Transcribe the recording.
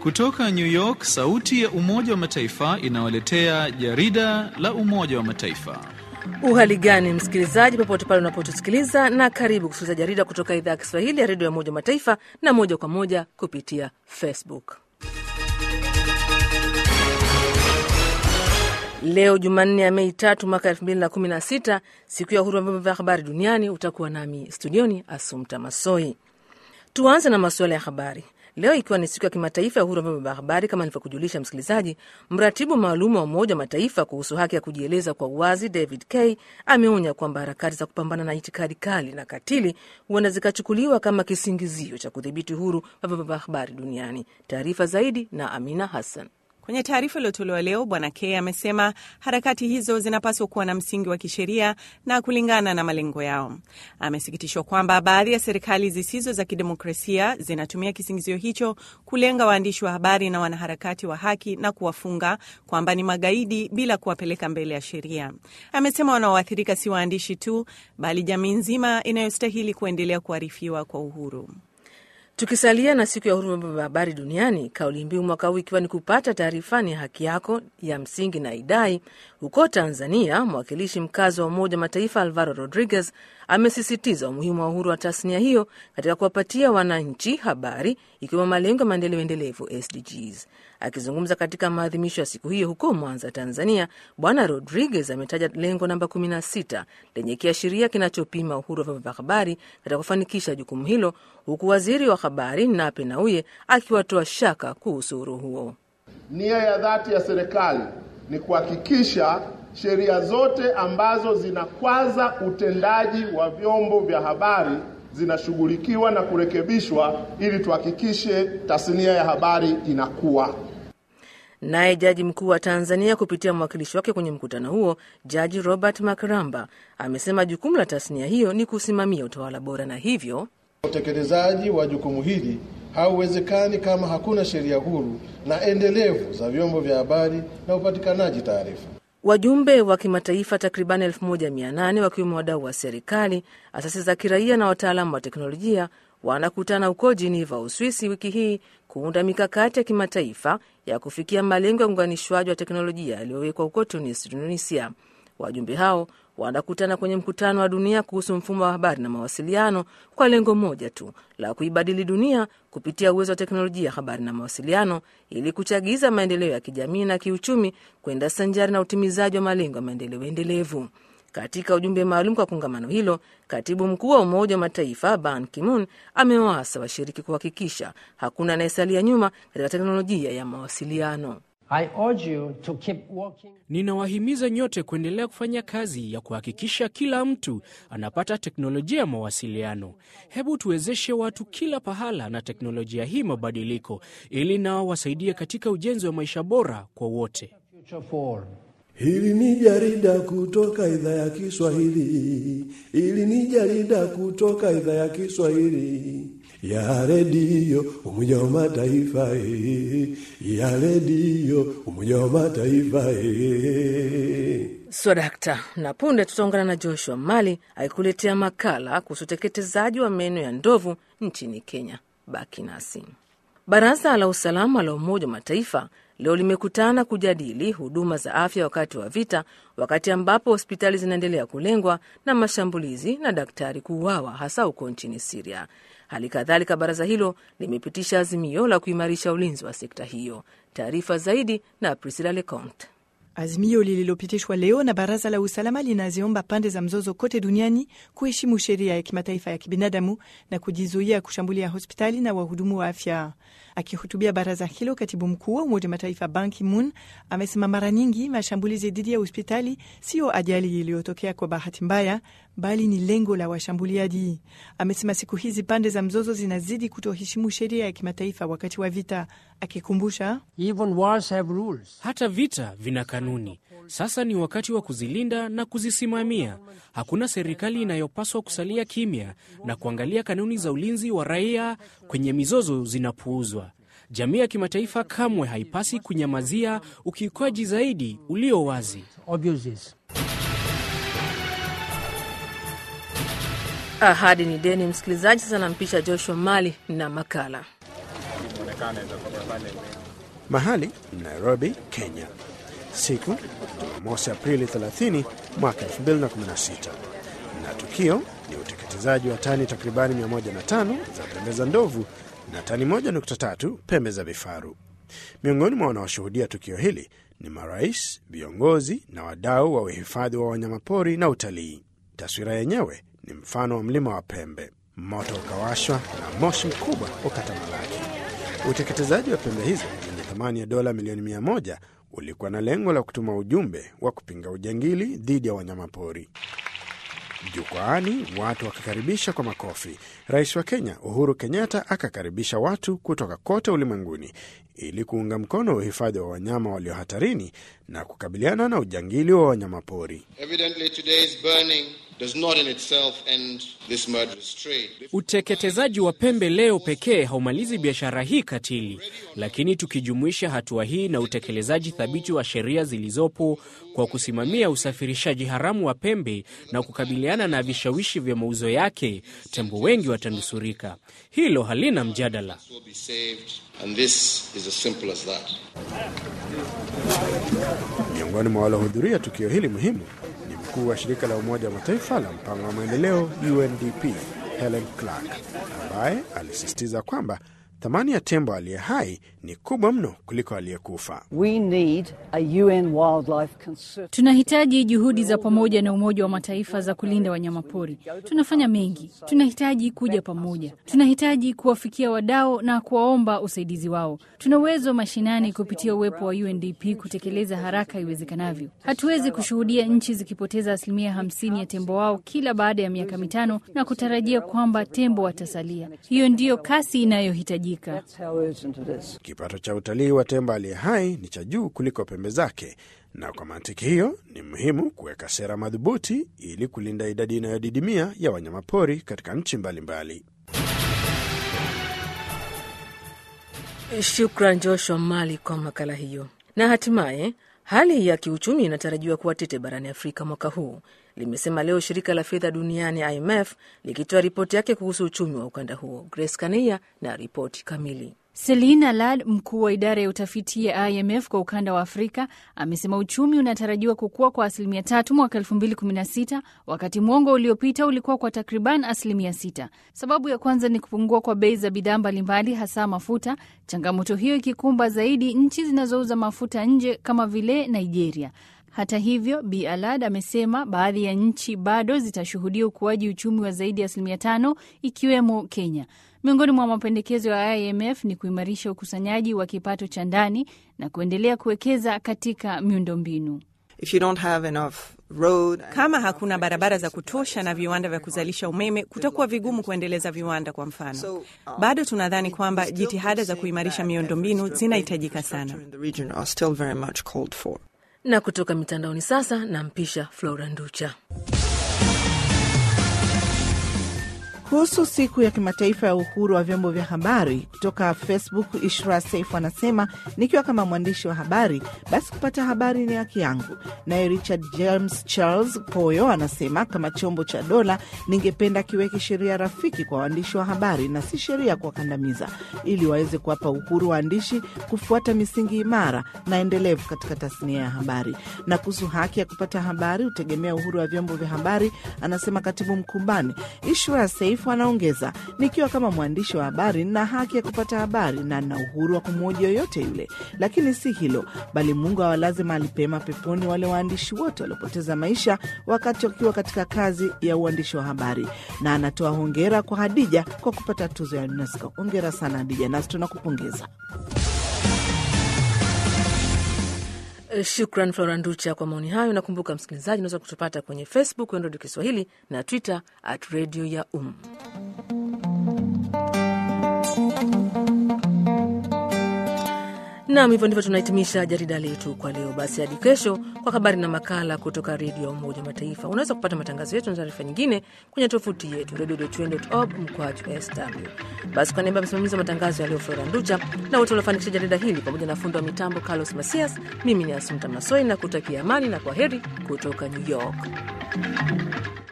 Kutoka New York, sauti ya Umoja wa Mataifa inawaletea jarida la Umoja wa Mataifa. Uhali gani msikilizaji, popote pale unapotusikiliza, na karibu kusikiliza jarida kutoka idhaa ya Kiswahili ya redio ya Umoja wa Mataifa na moja kwa moja kupitia Facebook. Leo Jumanne ya Mei tatu mwaka elfu mbili na kumi na sita, siku ya uhuru wa vyombo vya habari duniani. Utakuwa nami studioni Asumta Masoi. Tuanze na masuala ya habari leo, ikiwa ni siku ya kimataifa ya uhuru wa vyombo vya habari. Kama nilivyokujulisha msikilizaji, mratibu maalum wa Umoja wa Mataifa kuhusu haki ya kujieleza kwa uwazi David K ameonya kwamba harakati za kupambana na itikadi kali na katili huenda zikachukuliwa kama kisingizio cha kudhibiti uhuru wa vyombo vya habari duniani. Taarifa zaidi na Amina Hassan. Kwenye taarifa iliyotolewa leo, Bwana K amesema harakati hizo zinapaswa kuwa na msingi wa kisheria na kulingana na malengo yao. Amesikitishwa kwamba baadhi ya serikali zisizo za kidemokrasia zinatumia kisingizio hicho kulenga waandishi wa habari na wanaharakati wa haki na kuwafunga kwamba ni magaidi bila kuwapeleka mbele ya sheria. Amesema wanaoathirika si waandishi tu, bali jamii nzima inayostahili kuendelea kuarifiwa kwa uhuru. Tukisalia na siku ya uhuru wa vyombo vya habari duniani, kauli mbiu mwaka huu ikiwa ni kupata taarifa ni haki yako ya msingi na idai. Huko Tanzania, mwakilishi mkazi wa Umoja Mataifa Alvaro Rodriguez amesisitiza umuhimu wa uhuru wa tasnia hiyo katika kuwapatia wananchi habari, ikiwemo malengo ya maendeleo endelevu SDGs. Akizungumza katika maadhimisho ya siku hiyo huko Mwanza, Tanzania, Bwana Rodriguez ametaja lengo namba 16 lenye kiashiria kinachopima uhuru wa vyombo vya habari katika kufanikisha jukumu hilo, huku waziri wa habari Nape Nnauye akiwatoa shaka kuhusu uhuru huo. Nia ya dhati ya serikali ni kuhakikisha sheria zote ambazo zinakwaza utendaji wa vyombo vya habari zinashughulikiwa na kurekebishwa ili tuhakikishe tasnia ya habari inakuwa. Naye jaji mkuu wa Tanzania kupitia mwakilishi wake kwenye mkutano huo, Jaji Robert Makramba amesema jukumu la tasnia hiyo ni kusimamia utawala bora na hivyo utekelezaji wa jukumu hili hauwezekani kama hakuna sheria huru na endelevu za vyombo vya habari na upatikanaji taarifa. Wajumbe wa kimataifa takriban 1800 wakiwemo wadau wa serikali, asasi za kiraia na wataalamu wa teknolojia wanakutana huko Geneva, Uswisi, wiki hii kuunda mikakati ya kimataifa ya kufikia malengo ya uunganishwaji wa teknolojia yaliyowekwa huko Tunis, Tunisia. Wajumbe hao wanakutana kwenye mkutano wa dunia kuhusu mfumo wa habari na mawasiliano kwa lengo moja tu la kuibadili dunia kupitia uwezo wa teknolojia ya habari na mawasiliano ili kuchagiza maendeleo ya kijamii na kiuchumi kwenda sanjari na utimizaji wa malengo ya maendeleo endelevu. Katika ujumbe maalum kwa kongamano hilo, katibu mkuu wa Umoja wa Mataifa Ban Ki-moon amewaasa washiriki kuhakikisha hakuna anayesalia nyuma katika teknolojia ya mawasiliano. Ninawahimiza nyote kuendelea kufanya kazi ya kuhakikisha kila mtu anapata teknolojia ya mawasiliano. Hebu tuwezeshe watu kila pahala na teknolojia hii mabadiliko, ili nao wasaidie katika ujenzi wa maisha bora kwa wote. Hili ni jarida kutoka idhaa ya Kiswahili. Hili ni jarida kutoka idhaa ya Kiswahili ya redio Umoja wa Mataifa, ya redio Umoja wa Mataifa. Swadakta na punde tutaungana na Joshua Mali akikuletea makala kuhusu uteketezaji wa meno ya ndovu nchini Kenya. Baki nasi. Baraza la Usalama la Umoja wa Mataifa leo limekutana kujadili huduma za afya wakati wa vita, wakati ambapo hospitali zinaendelea kulengwa na mashambulizi na daktari kuuawa, hasa huko nchini Siria. Hali kadhalika, baraza hilo limepitisha azimio la kuimarisha ulinzi wa sekta hiyo. Taarifa zaidi na Priscilla Leconte. Azimio lililopitishwa leo na baraza la usalama linaziomba pande za mzozo kote duniani kuheshimu sheria ya kimataifa ya kibinadamu na kujizuia kushambulia hospitali na wahudumu wa afya. Akihutubia baraza hilo, katibu mkuu wa Umoja Mataifa Ban Ki-moon amesema mara nyingi mashambulizi dhidi ya hospitali siyo ajali iliyotokea kwa bahati mbaya, bali ni lengo la washambuliaji. Amesema siku hizi pande za mzozo zinazidi kutoheshimu sheria ya kimataifa wakati wa vita, akikumbusha hata vita vina kanuni. Sasa ni wakati wa kuzilinda na kuzisimamia. Hakuna serikali inayopaswa kusalia kimya na kuangalia kanuni za ulinzi wa raia kwenye mizozo zinapuuzwa. Jamii ya kimataifa kamwe haipasi kunyamazia ukiukwaji zaidi ulio wazi. Ahadi ni deni, msikilizaji. Sasa nampisha Joshua Mali na makala Mahali Nairobi, Kenya, siku Jumamosi Aprili 30 mwaka 2016, na tukio ni uteketezaji wa tani takribani 105 za pembe za ndovu na tani 1.3 pembe za vifaru. Miongoni mwa wanaoshuhudia tukio hili ni marais, viongozi na wadau wa uhifadhi wa wanyamapori na utalii. Taswira yenyewe ni mfano wa mlima wa pembe, moto ukawashwa na moshi mkubwa ukatamalaki. Uteketezaji wa pembe hizo zenye thamani ya dola milioni mia moja ulikuwa na lengo la kutuma ujumbe wa kupinga ujangili dhidi ya wanyamapori. Jukwaani watu wakakaribisha kwa makofi. Rais wa Kenya Uhuru Kenyatta akakaribisha watu kutoka kote ulimwenguni ili kuunga mkono uhifadhi wa wanyama walio hatarini na kukabiliana na ujangili wa wanyamapori. Uteketezaji wa pembe leo pekee haumalizi biashara hii katili, lakini tukijumuisha hatua hii na utekelezaji thabiti wa sheria zilizopo kwa kusimamia usafirishaji haramu wa pembe na kukabiliana na vishawishi vya mauzo yake, tembo wengi watanusurika. Hilo halina mjadala. Miongoni mwa waliohudhuria tukio hili muhimu ni mkuu wa shirika la Umoja wa Mataifa la mpango wa maendeleo UNDP Helen Clark, ambaye alisisitiza kwamba thamani ya tembo aliye hai ni kubwa mno kuliko aliyekufa. Tunahitaji juhudi za pamoja na Umoja wa Mataifa za kulinda wanyamapori. Tunafanya mengi, tunahitaji kuja pamoja, tunahitaji kuwafikia wadau na kuwaomba usaidizi wao. Tuna uwezo mashinani kupitia uwepo wa UNDP kutekeleza haraka iwezekanavyo. Hatuwezi kushuhudia nchi zikipoteza asilimia hamsini ya tembo wao kila baada ya miaka mitano na kutarajia kwamba tembo watasalia. Hiyo ndiyo kasi inayohitajika. Kipato cha utalii wa tembo aliye hai ni cha juu kuliko pembe zake, na kwa mantiki hiyo ni muhimu kuweka sera madhubuti ili kulinda idadi inayodidimia ya wanyamapori katika nchi mbalimbali. Shukran Joshua Mali kwa makala hiyo. Na hatimaye hali ya kiuchumi inatarajiwa kuwa tete barani Afrika mwaka huu, limesema leo shirika la fedha duniani IMF likitoa ripoti yake kuhusu uchumi wa ukanda huo. Grace Kania na ripoti kamili. Selina Lad, mkuu wa idara ya utafiti ya IMF kwa ukanda wa Afrika, amesema uchumi unatarajiwa kukua kwa asilimia tatu mwaka 2016 wakati mwongo uliopita ulikuwa kwa takriban asilimia sita. Sababu ya kwanza ni kupungua kwa bei za bidhaa mbalimbali, hasa mafuta, changamoto hiyo ikikumba zaidi nchi zinazouza mafuta nje kama vile Nigeria. Hata hivyo, Bi Alad amesema baadhi ya nchi bado zitashuhudia ukuaji uchumi wa zaidi ya asilimia tano ikiwemo Kenya. Miongoni mwa mapendekezo ya IMF ni kuimarisha ukusanyaji wa kipato cha ndani na kuendelea kuwekeza katika miundombinu. Kama hakuna barabara za kutosha na viwanda vya kuzalisha umeme, kutakuwa vigumu kuendeleza viwanda. Kwa mfano, bado tunadhani kwamba jitihada za kuimarisha miundombinu zinahitajika sana. Na kutoka mitandaoni sasa, nampisha Flora Nducha. Kuhusu siku ya kimataifa ya uhuru wa vyombo vya habari, kutoka Facebook, Ishra Saif anasema nikiwa kama mwandishi wa habari, basi kupata habari ni haki yangu. Naye Richard James Charles Poyo anasema kama chombo cha dola, ningependa kiweke sheria rafiki kwa waandishi wa habari na si sheria kuwakandamiza, ili waweze kuwapa uhuru waandishi kufuata misingi imara na endelevu katika tasnia ya habari. Na kuhusu haki ya kupata habari hutegemea uhuru wa vyombo vya habari, anasema katibu mkumbani Ishra Saif anaongeza, nikiwa kama mwandishi wa habari nina haki ya kupata habari na nina uhuru wa kumhoji yoyote yule, lakini si hilo, bali Mungu awalaze mahali pema peponi wale waandishi wote waliopoteza maisha wakati wakiwa katika kazi ya uandishi wa habari. Na anatoa hongera kwa Hadija kwa kupata tuzo ya UNESCO. Hongera sana Hadija, nasi tunakupongeza. Shukran Flora Nducha kwa maoni hayo. Nakumbuka msikilizaji, unaweza kutupata kwenye Facebook Redio Kiswahili na Twitter at redio ya um Nam, hivyo ndivyo tunahitimisha jarida letu kwa leo. Basi hadi kesho kwa habari na makala kutoka redio ya Umoja wa Mataifa. Unaweza kupata matangazo yetu na taarifa nyingine kwenye tovuti yetu redio.un.org mkwaju sw. Basi kwa niaba ya msimamizi wa matangazo ya leo Flora Nducha na wote waliofanikisha jarida hili pamoja na fundi wa mitambo Carlos Masias, mimi ni Asumta Masoi na kutakia amani na kwa heri kutoka New York.